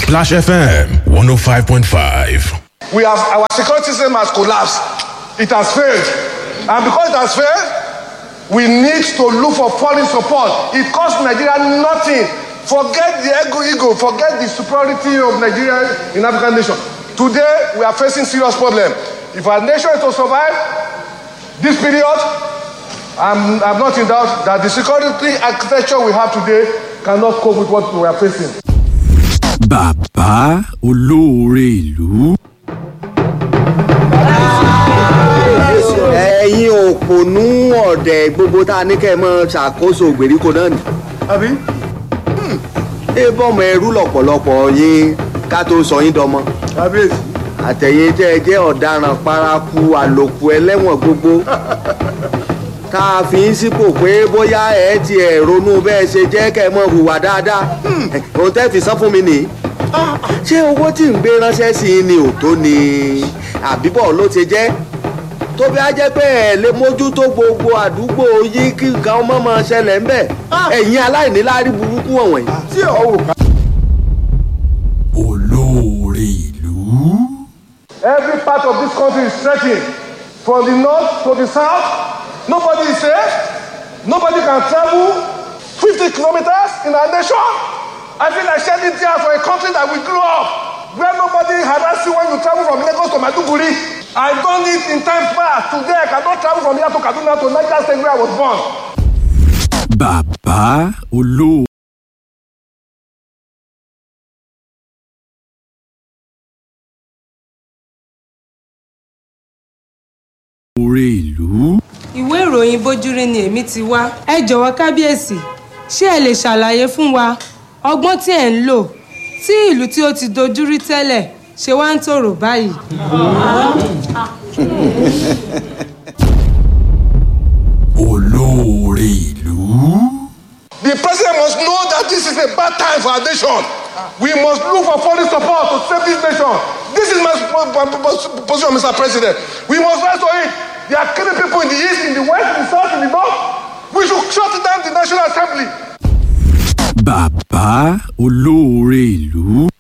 Splash FM 105.5. We have our security system has collapsed. It has failed. And because it has failed, we need to look for foreign support. It costs Nigeria nothing. Forget the ego, ego, forget the superiority of Nigeria in African nation. Today, we are facing serious problem. If our nation is to survive this period, I'm, I'm not in doubt that the security architecture we have today cannot cope with what we are facing. bàbá olóore ìlú. ẹ̀yin òpònú ọ̀dẹ̀ gbogbo tá a ní kẹ́ ẹ mọ́ ṣàkóso ìgbèríko náà ni. àbí. ẹ bọ́mọ ẹrú lọ̀pọ̀lọpọ̀ yín ká tó sọ yín dọmọ. kábíyèsí. àtẹ̀yìn tẹ́ ẹ jẹ́ ọ̀daràn paraku àlòkù ẹlẹ́wọ̀n gbogbo. tá a fi ń sípò pé bóyá ẹ ti ẹ̀ ronú bẹ́ẹ̀ ṣe jẹ́ kẹ́ ẹ mọ́ hùwà dáadáa. òun tẹ́ fi san fún mi nìyí. ṣé owó tí ń gbé ránṣẹ́ sí i ni ò tó ni àbíbọ̀ ló ti jẹ́ tó bí a jẹ́ pé ẹ̀ lè mójútó gbogbo àdúgbò yìí kí nǹkan ọmọ máa ṣẹlẹ̀ ń bẹ̀ ẹ̀yin aláìníláárí burúkú wọ̀nyí. tí ò wò ká. olóore ìlú. Every part of this country is threatened. From the north to the south, nobody is safe. Nobody can travel 50 kilometers in our nation. I feel like shedding tears for a country that we grew up, where nobody harass you when you travel from Lagos to Maduguri. I done it in time past. Today, I cannot travel from here to Kaduna to Niger State where I was born. bàbá olóore. ìlú. ìwé ìròyìn bójúrí ni èmi ti wá ẹ jọ̀wọ́ kábíyèsí ṣé ẹ lè ṣàlàyé fún wa ọgbọ́n tí ẹ̀ ń lò tí ìlú tí ó ti dojúrí tẹ́lẹ̀ ṣe wá ń tòrò báyìí. olóore ìlú. The president must know that this is a bad time for our nation. We must look for foreign support to save this nation. This is my po- po- po- position, Mr. President. We must rise to it. They are killing people in the east, in the west, in the south, in the north. We should shut down the National Assembly. bàbá olóore ìlú.